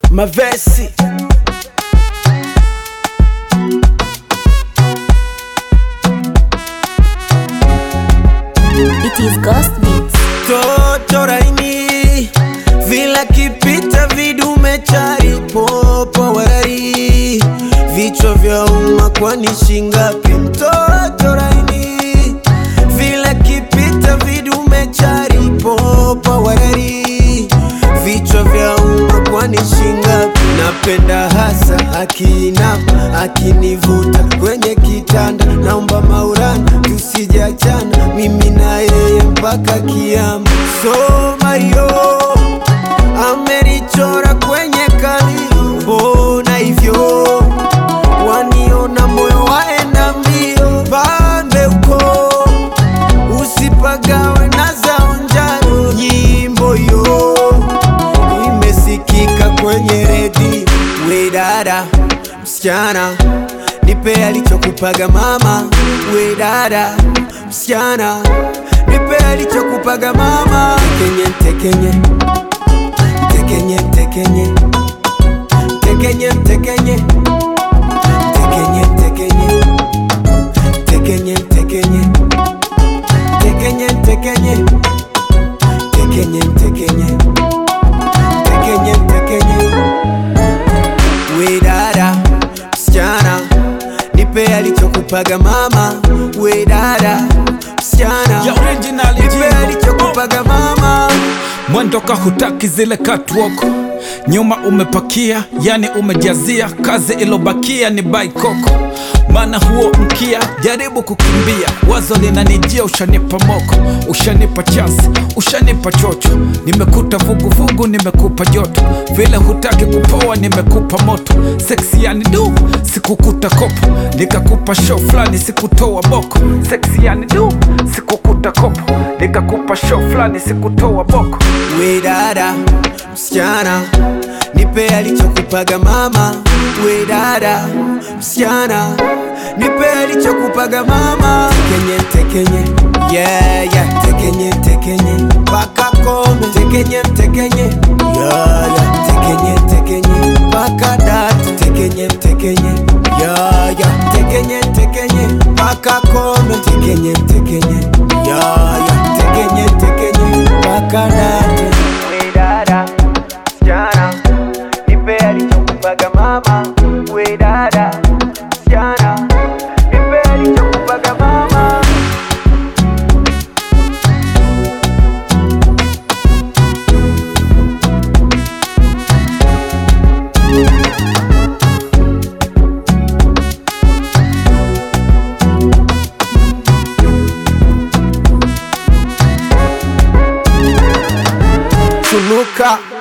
Mavesi It is Ghost Beats. toto raini vila kipita vidume chari popo warari vichwa vya umma kwani shingapi mtoto raini vila kipita vidume chari popo warari vichwa vya umma kwani shingapi napenda hasa akinama akinivuta kwenye kitanda naomba maurana tusijachana mimi na yeye mpaka kiama soma yo amenichora kwenye kalio mbona hivyo waniona moyo waenda mbio pambe uko usipagawe na zaonjaro nyimbo yo imesikika kwenye redi we dada msichana nipe alichokupaga mama we dada msichana nipe alichokupaga mama tekenye tekenye tekenye tekenye tekenye tekenye tekenye tekenye tekenye tekenye tekenye tekenye tekenye tekenye tekenye tekenye we dada msichana nipe alichokupaga mama we dada msichana ya original nipe jingo. alichokupaga mama mwendo ka hutaki zile catwalk nyuma umepakia yani umejazia kazi ilobakia ni baikoko maana huo mkia jaribu kukimbia wazo linanijia ushanipa moko ushanipa chansi ushanipa chocho nimekuta vuguvugu nimekupa joto vile hutaki kupoa nimekupa moto seksi yani du sikukuta kopo nikakupa show fulani sikutoa boko seksi yani du sikukuta kopo nikakupa show fulani sikutoa boko we dada msichana nipe alichokupaga mama we dada msichana nipe alichokupaga mama tekenye tekenye yeah, yeah. tekenye tekenye mpaka kome tekenye tekenye yeah, yeah. tekenye tekenye mpaka data tekenye tekenye yeah, yeah. tekenye tekenye mpaka kome tekenye tekenye yeah, yeah. tekenye tekenye mpaka data we dada msichana nipe alichokupaga mama we dada msichana nipe alichokupaga mama Tunuka